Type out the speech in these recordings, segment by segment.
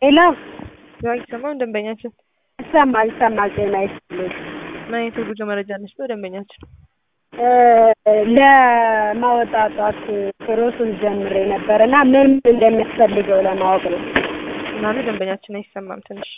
ሄሎ ያው አይሰማም ደንበኛችን ይሰማል ይሰማል። ጤና ይስጥልኝ። ምን አይነት የጉዞ መረጃ ነስቶ ደንበኛችን ለማወጣጣት ፕሮሰስ ጀምሬ ነበር እና ምን ምን እንደሚያስፈልገው ለማወቅ ነው። ምናሉ ደንበኛችን አይሰማም ትንሽ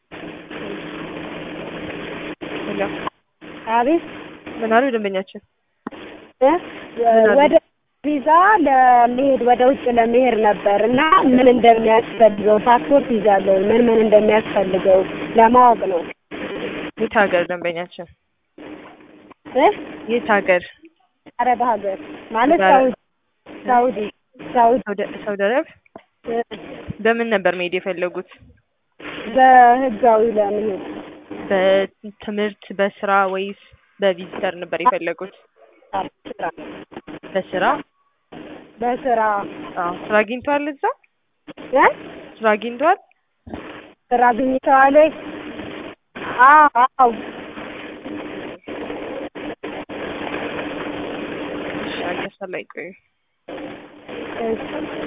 ሄሎ አቤት ምን አሉ ደንበኛችን እ ወደ ቪዛ ለመሄድ ወደ ውጭ ለመሄድ ነበር እና ምን እንደሚያስፈልገው ፓስፖርት ይዛለሁ ምን ምን እንደሚያስፈልገው ለማወቅ ነው። የት ሀገር ደንበኛችን እ የት ሀገር አረብ ሀገር ማለት አረብ- ሳውዲ ሳውዲ ሳውዲ ሳውዲ ሳውዲ አረብ እ በምን ነበር መሄድ የፈለጉት በህጋዊ ለመሄድ በትምህርት በስራ ወይስ በቪዚተር ነበር የፈለጉት ስራ በስራ በስራ አዎ ስራ አግኝተዋል እዛ እ ስራ አግኝተዋል ስራ አግኝተዋል ወይ? አዎ አዎ እሺ አገሳ ላይ ቆዩ እሺ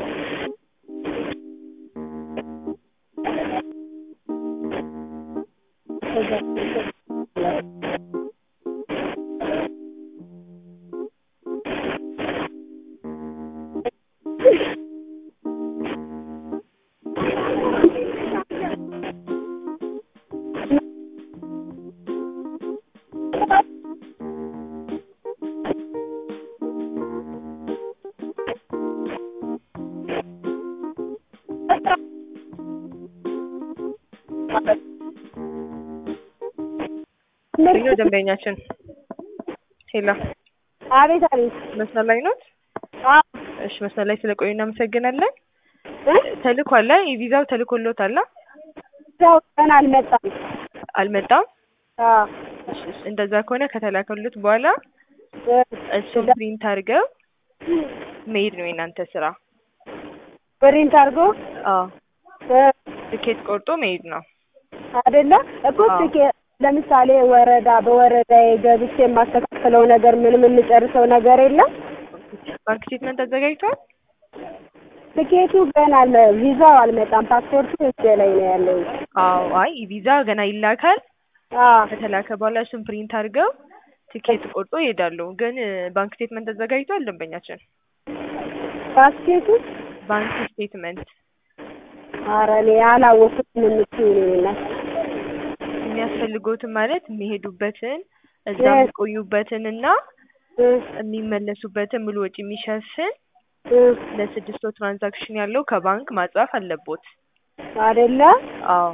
ሄሎ ደንበኛችን ሄሎ አቤት አቤት መስመር ላይ ኖት አዎ እሺ መስመር ላይ ስለቆዩ እናመሰግናለን እ ተልኳል የቪዛው ተልኮሎታል ሰው ገና አልመጣም። አልመጣም አዎ እሺ እሺ እንደዛ ከሆነ ከተላከሉት በኋላ እ እሱን ፕሪንት አድርገው መሄድ ነው የእናንተ ስራ ፕሪንት አድርጎ አዎ እ ትኬት ቆርጦ መሄድ ነው አይደለ እኮ አዎ። ትኬት ለምሳሌ ወረዳ በወረዳ ገብቼ የማስተካከለው ነገር ምንም የምጨርሰው ነገር የለም። ባንክ ስቴትመንት አዘጋጅቷል ትኬቱ ገና አልመ ቪዛው አልመጣም። ፓስፖርቱ እጄ ላይ ነው ያለው። አዎ አይ ቪዛ ገና ይላካል አዎ ከተላከ በኋላ እሱን ፕሪንት አድርገው ትኬት ቆርጦ ይሄዳሉ ግን እ፣ ባንክ ስቴትመንት አዘጋጅቷል ደንበኛችን ባስኬቱ ባንክ ስቴትመንት ኧረ እኔ አላወኩትም የምትይው ነው የሚያስፈልጎትን ማለት የሚሄዱበትን እዛ እ- የሚቆዩበትን እና እ የሚመለሱበትን ሙሉ ወጪ የሚሸፍን እ ለስድስት ወር ትራንዛክሽን ያለው ከባንክ ማጻፍ አለቦት አይደለ አዎ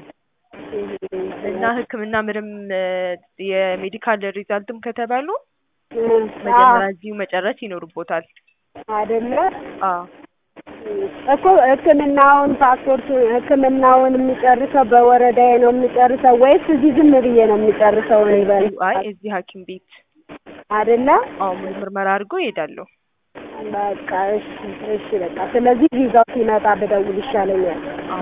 እና ሕክምና ምንም እ፣ የሜዲካል ሪዛልትም ከተባሉ እ መጀመሪያ እዚሁ መጨረስ ይኖርቦታል አይደለ አዎ እኮ ህክምናውን ፓስፖርቱ ህክምናውን የሚጨርሰው በወረዳዬ ነው የሚጨርሰው ወይስ እዚህ ዝም ብዬ ነው የሚጨርሰው? እኔ በል አይ እዚህ ሐኪም ቤት አይደለ አዎ ሙሉ ምርመራ አድርጎ ይሄዳሉ በቃ እሺ እሺ በቃ ስለዚህ ቪዛው ሲመጣ ብደውል ይሻለኛል።